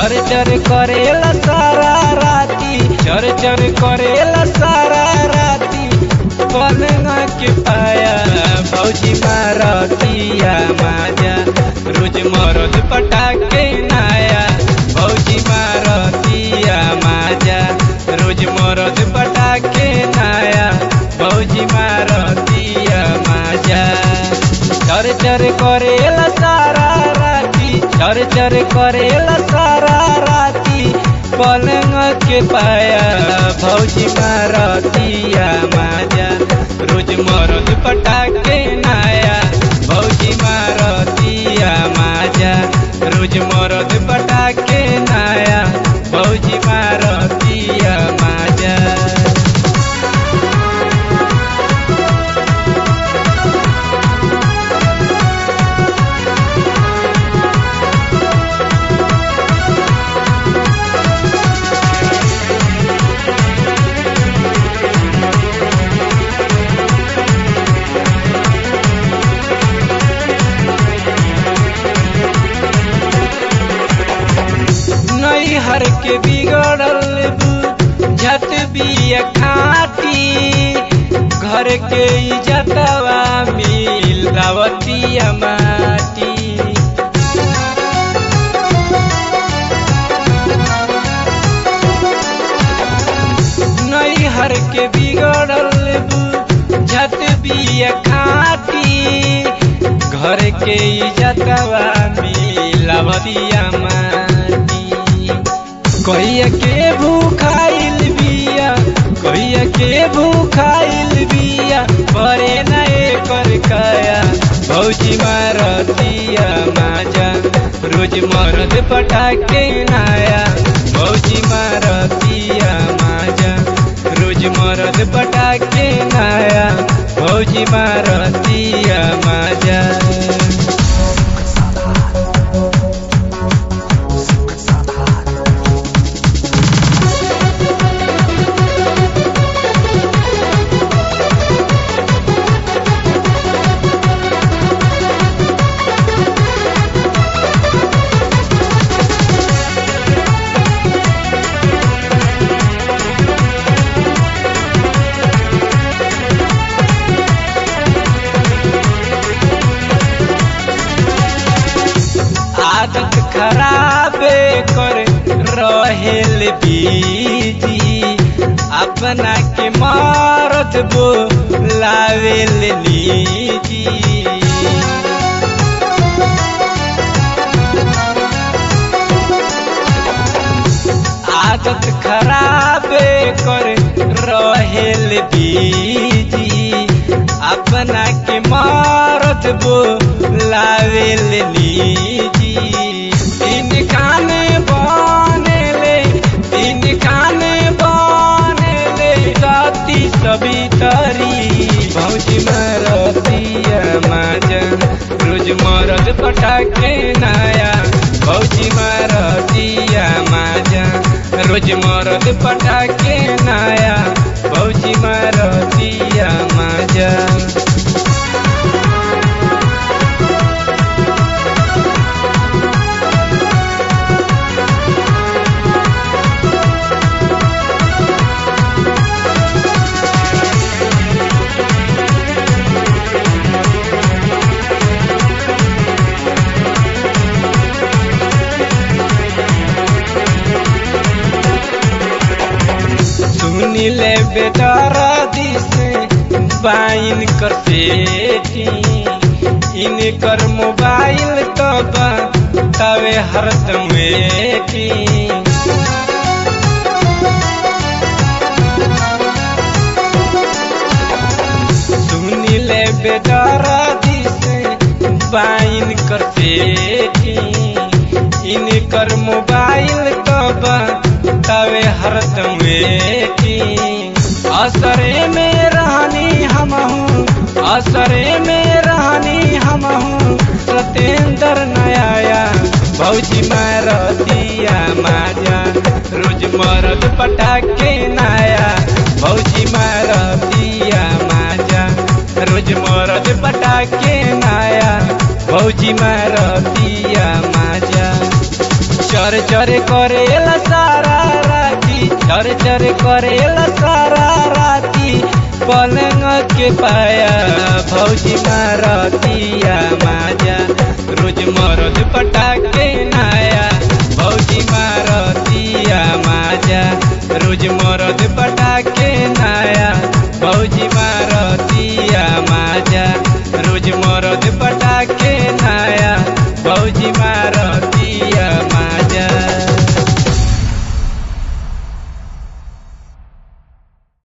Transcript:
चर चर करेला सारा राती चर चर करेला सारा राती पलंग के पाया भौजी मारतिया माजा रोज मरद पटाके नाया भौजी मारतिया माजा रोज मरद पटाके नाया भौजी मारतिया माजा चर चर करेला सारा राती चर चर करेला सारा राती पलंग के पाया भौजी मारतिया माजा रोज मरद पटाके नाया भौजी मारतिया माजा रोज मरद पटाके नाया भौजी मारतिया माजा नैहर के बिगड़ल झट बिया खाटी घर के इजतवा मिलावतिया माटी नैहर के बिगड़ल झट बिया खाटी घर के इजतवा मिलावतिया माटी कहिया के भूखाइल बिया कहिया के भूखाइल बिया परे नए कर काया भौजी मारतिया माजा रोज मरद पटाके नाया भौजी मारतिया माजा रोज मरद पटाके नाया भौजी मारतिया माजा आदत खराबे कर रहेल बीजी अपना के मारत बो लावेल लीजी आदत खराबे कर रहेल बीजी अपना के मारत बो लावेल लीजी तीन खाने बनेले तीन खाने बनेले राती सभी तरी भौजी मारतिया माजा रोज मरद पटाके नाया भौजी मारतिया माजा रोज मरद पटाके नाया भौजी मारतिया माजा सुनी ले बेटारा दिसे बाइन कर सेठी इनकर मोबाइल तो तवे हरदम वेठी सुनी ले बेटारा दिसे बाइन कर सेठी इनकर मोबाइल तो तवे हरदम वेठी असरे में रहनी हम हूँ असरे में रहनी हम हूँ सतेंद्र नया भौजी मारतिया माजा रोज मरद पटाके नाया भौजी मारतिया माजा रोज मरद पटाके नाया भौजी मारतिया माजा चर चर करेला सारा राती चर चर करेला सारा राती पलंग के पाया भौजी मारतिया माजा रोज मरद पटा के ना